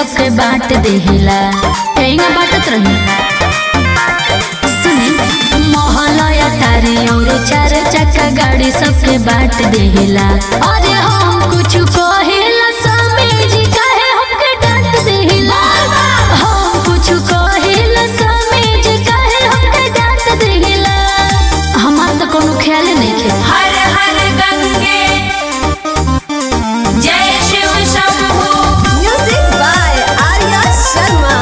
सबके बांट देहिला एहिंगा बाटत रही सुनी मोहलया तारी और चार चक्का गाड़ी सबके बांट देहिला अरे हम कुछ कहिला स्वामी जी काहे हमके डांट देहिला हम कुछ कहिला स्वामी जी काहे हमके डांट देहिला हमार तो कोनो ख्याल नहीं खे हर हर गंगे जय Shiv Shambhu Music by Arya Sharma.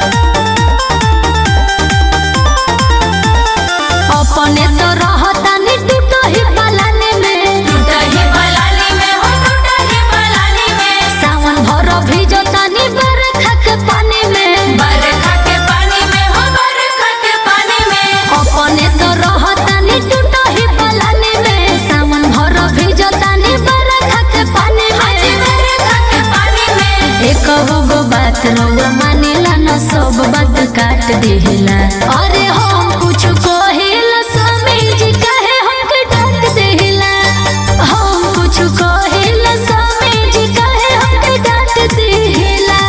अपने तो रहतानी टूटो ही पलाने में टूटही पलानी में हो टूटही पलानी में सावन भर भिजतानी बरखा के पानी में बरखा के पानी में हो बरखा के पानी में अपने तो रहतानी टूटो ही पलाने में सावन भर भिजतानी बरखा के पानी आज में बरखा के पानी में एक गो बात रउआ मानेला न सब बात काट देहिला अरे हम कुछ कहिला स्वामी जी काहे हमके डांट देहिला हम कुछ कहिला स्वामी जी काहे हमके डांट देहिला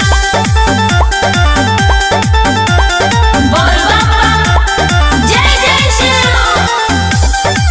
बोल बाबा जय जय शिव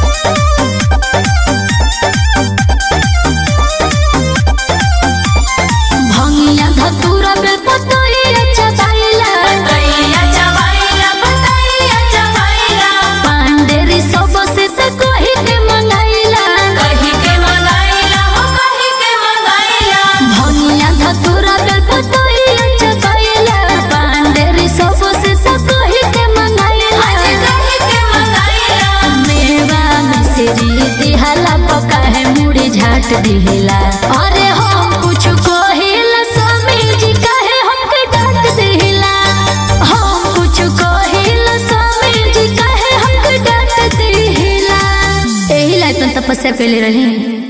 भंगिया धतूरा बेल पतोहिया चबाइला बताइया चबाइला बताइया चबाइला पांडेरी सब से त कही के मंगाइला कही के मंगाइला हो कही के मंगाइला भंगिया धतूरा बेल पतोहिया चबाइला पांडेरी सब से त कही के आज मंगाइला कही के मंगाइला मेवा मिसरी दिहाला पका है मुड़ी झाट दिहिला अरे हम कुछ कहिला स्वामी जी काहे हमके डांट दिहिला हम कुछ कहिला स्वामी जी काहे हमके डांट दिहिला एही ला तन तपस्या कैले रही